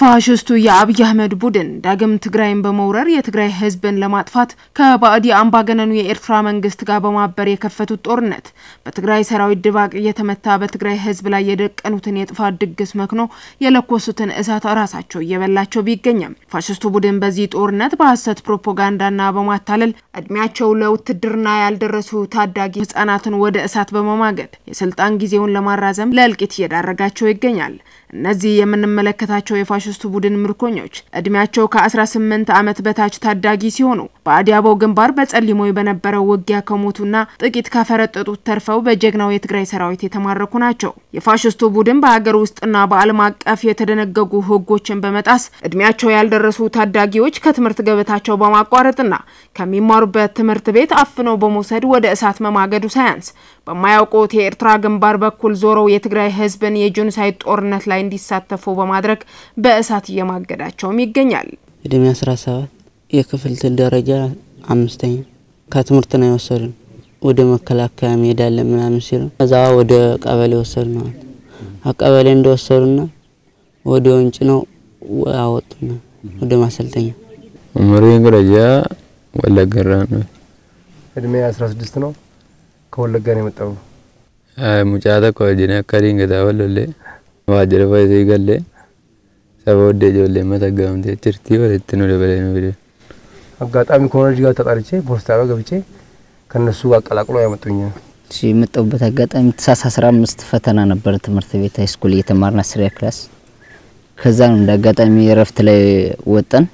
ፋሽስቱ የአብይ አህመድ ቡድን ዳግም ትግራይን በመውረር የትግራይ ሕዝብን ለማጥፋት ከባዕዲ አምባገነኑ የኤርትራ መንግስት ጋር በማበር የከፈቱት ጦርነት በትግራይ ሰራዊት ድባቅ እየተመታ በትግራይ ሕዝብ ላይ የደቀኑትን የጥፋት ድግስ መክኖ የለኮሱትን እሳት ራሳቸው እየበላቸው ቢገኝም ፋሽስቱ ቡድን በዚህ ጦርነት በሐሰት ፕሮፓጋንዳና በማታለል እድሜያቸው ለውትድርና ያልደረሱ ታዳጊ ህጻናትን ወደ እሳት በመማገድ የስልጣን ጊዜውን ለማራዘም ለእልቂት እየዳረጋቸው ይገኛል። እነዚህ የምንመለከታቸው የፋሽስቱ ቡድን ምርኮኞች እድሜያቸው ከ18 ዓመት በታች ታዳጊ ሲሆኑ በአዲያቦ ግንባር በጸሊሞ በነበረው ውጊያ ከሞቱና ጥቂት ካፈረጠጡት ተርፈው በጀግናው የትግራይ ሰራዊት የተማረኩ ናቸው። የፋሽስቱ ቡድን በሀገር ውስጥና በዓለም አቀፍ የተደነገጉ ህጎችን በመጣስ እድሜያቸው ያልደረሱ ታዳጊዎች ከትምህርት ገበታቸው በማቋረጥና ከሚማሩበት ትምህርት ቤት አፍነው በመውሰድ ወደ እሳት መማገዱ ሳያንስ በማያውቁት የኤርትራ ግንባር በኩል ዞረው የትግራይ ህዝብን የጄኖሳይድ ጦርነት ላይ እንዲሳተፉ በማድረግ በእሳት እየማገዳቸውም ይገኛል። እድሜ 17 የክፍል ደረጃ አምስተኛ ከትምህርት ነው የወሰዱን። ወደ መከላከያ እንሄዳለን ምናምን ሲሉ እዛ ወደ ቀበሌ ወሰዱ ነው። ቀበሌ እንደወሰዱና ወደ ወንጭ ነው አወጡና ወደ ማሰልጠኛ ኡመሪን ደረጃ ወለገራ ነው። እድሜ 16 ነው። ከወለጋ ነው የመጣው። ሙጫ ተኮ ጅነ አካዲን ገዳ ወለሌ ዋጀረ ፈይሰ ገሌ ሰበ ወደ ጆሌ መተጋምቴ ችርቲ ወለት ነው ደበለ ነው ቪዲዮ አጋጣሚ ኮሌጅ ጋር ተጣልቼ ፖስታ ጋር ገብቼ ከነሱ ጋር አቀላቅሎ ያመጡኝ። እሺ የመጣሁበት አጋጣሚ ታህሳስ 15 ፈተና ነበር ትምህርት ቤት ሃይ ስኩል እየተማርን አስሪያ ክላስ። ከዛ ነው እንደ አጋጣሚ እረፍት ላይ ወጠን።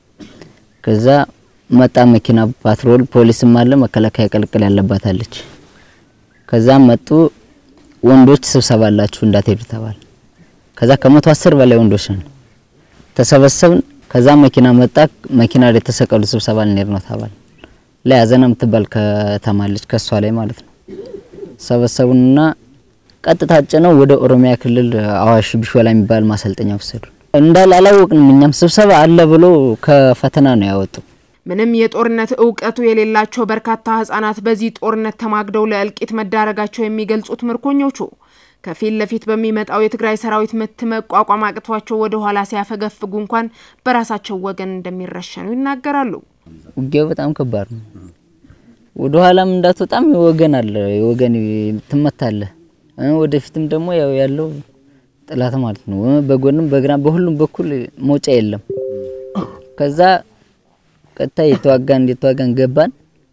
ከዛ መጣ መኪና ፓትሮል ፖሊስም አለ መከላከያ ቀልቅል ያለባታለች። ከዛ መጡ ወንዶች ስብሰባ አላችሁ እንዳትሄዱ ተባል። ከዛ ከመቶ አስር በላይ ወንዶች ነን ተሰበሰብን። ከዛ መኪና መጣ። መኪና ላይ የተሰቀሉ ስብሰባ ልንሄድ ነው ተባል። ላይ አዘና የምትባል ከተማ አለች ከሷ ላይ ማለት ነው። ሰበሰቡንና ቀጥታ ጭነው ወደ ኦሮሚያ ክልል አዋሽ ቢሾላ የሚባል ማሰልጠኛ ወሰዱ። እንዳል አላወቅንም። እኛም ስብሰባ አለ ብሎ ከፈተና ነው ያወጡ። ምንም የጦርነት እውቀቱ የሌላቸው በርካታ ህጻናት በዚህ ጦርነት ተማግደው ለእልቂት መዳረጋቸው የሚገልጹት ምርኮኞቹ ከፊት ለፊት በሚመጣው የትግራይ ሰራዊት ምት መቋቋም አቅቷቸው ወደ ኋላ ሲያፈገፍጉ እንኳን በራሳቸው ወገን እንደሚረሸኑ ይናገራሉ። ውጊያው በጣም ከባድ ነው። ወደ ኋላም እንዳትወጣም ወገን አለ፣ ወገን ትመታለህ። ወደፊትም ደግሞ ያው ያለው ጥላት ማለት ነው። በጎንም በግራ በሁሉም በኩል መውጫ የለም። ከዛ ቀጥታ የተዋጋን የተዋጋን ገባን።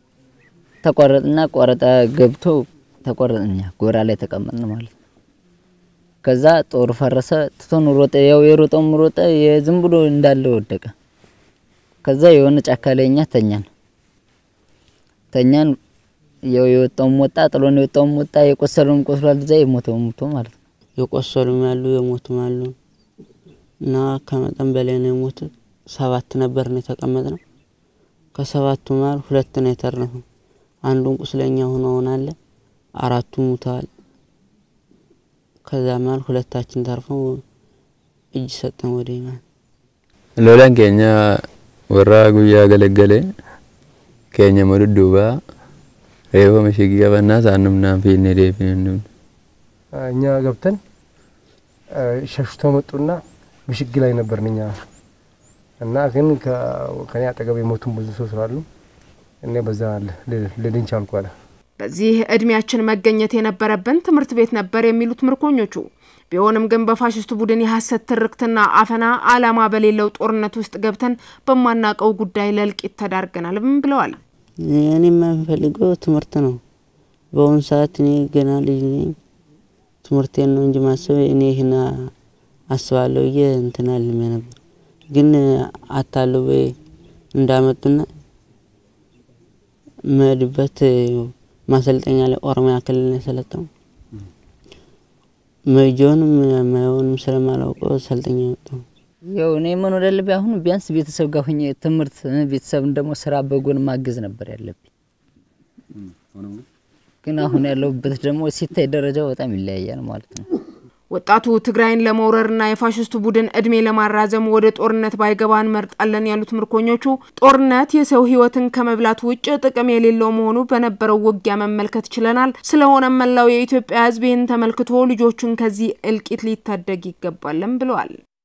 ተቋረጥና ቆረጣ ገብቶ ተቆረጥኛ ጎራ ላይ ተቀመጥን ማለት ነው። ከዛ ጦሩ ፈረሰ። ትቶን ሮጠ። ያው የሮጠውም ሮጠ፣ የዝም ብሎ እንዳለ ወደቀ። ከዛ የሆነ ጫካ ላይ እኛ ተኛን ተኛን። ያው የወጣውም ወጣ፣ ጥሎን የወጣውም ወጣ፣ የቆሰለውም ቆስሏል። እዛ የሞተውም ሞቶ ማለት ነው። የቆሰሉም ያሉ የሞቱም አሉ እና ከመጠን በላይ ነው የሞቱት። ሰባት ነበር ነው የተቀመጥ ነው። ከሰባቱ መሀል ሁለት ነው የተረፈው። አንዱን ቁስለኛ ሆኖ ሆናለ፣ አራቱ ሙተዋል። ከዛ መሀል ሁለታችን ተርፈው እጅ ሰጠን ወደ ይማን ሎላን ኬኛ ወራ ጉያ ገለገለ ኬኛ መዱዱባ ሬፎ መሽጊ ቀበና ሳንም ናም ፊኔ ዴፊን እኛ ገብተን ሸሽቶ መጡና ምሽግ ላይ ነበርን እኛ እና ግን ከኔ አጠገብ የሞቱን ብዙ ሰው ስላሉ እኔ በዛ ልድን ቻልኩ አለ። በዚህ እድሜያችን መገኘት የነበረብን ትምህርት ቤት ነበር የሚሉት ምርኮኞቹ፣ ቢሆንም ግን በፋሽስቱ ቡድን የሐሰት ትርክትና አፈና ዓላማ በሌለው ጦርነት ውስጥ ገብተን በማናቀው ጉዳይ ለእልቂት ተዳርገናልም ብለዋል። እኔ የምፈልገው ትምህርት ነው። በአሁኑ ሰዓት እኔ ገና ልጅ ነኝ። ትምህርቴን ነው እንጂ ማሰብ እኔ ይህን አስባለሁ ብዬ እንትን አልሜ ነበር ግን አታለው እንዳመጡና መድበት ማሰልጠኛ ላይ ኦሮሚያ ክልል ነው የሰለጠው። መጆንም ማየውንም ስለማላውቀው ሰልጠኛ ወጣው። ያው እኔ ምን ወደልብ አሁን ቢያንስ ቤተሰብ ጋር ሆኜ ትምህርት ቤተሰብን ደግሞ ስራ በጎን ማገዝ ነበር ያለብኝ። ግን አሁን ያለሁበት ደግሞ ሲታይ ደረጃው በጣም ይለያያል ማለት ነው። ወጣቱ ትግራይን ለመውረርና የፋሽስቱ ቡድን እድሜ ለማራዘም ወደ ጦርነት ባይገባ እንመርጣለን ያሉት ምርኮኞቹ ጦርነት የሰው ሕይወትን ከመብላት ውጭ ጥቅም የሌለው መሆኑ በነበረው ውጊያ መመልከት ችለናል። ስለሆነም መላው የኢትዮጵያ ሕዝብ ይህን ተመልክቶ ልጆቹን ከዚህ እልቂት ሊታደግ ይገባልም ብለዋል።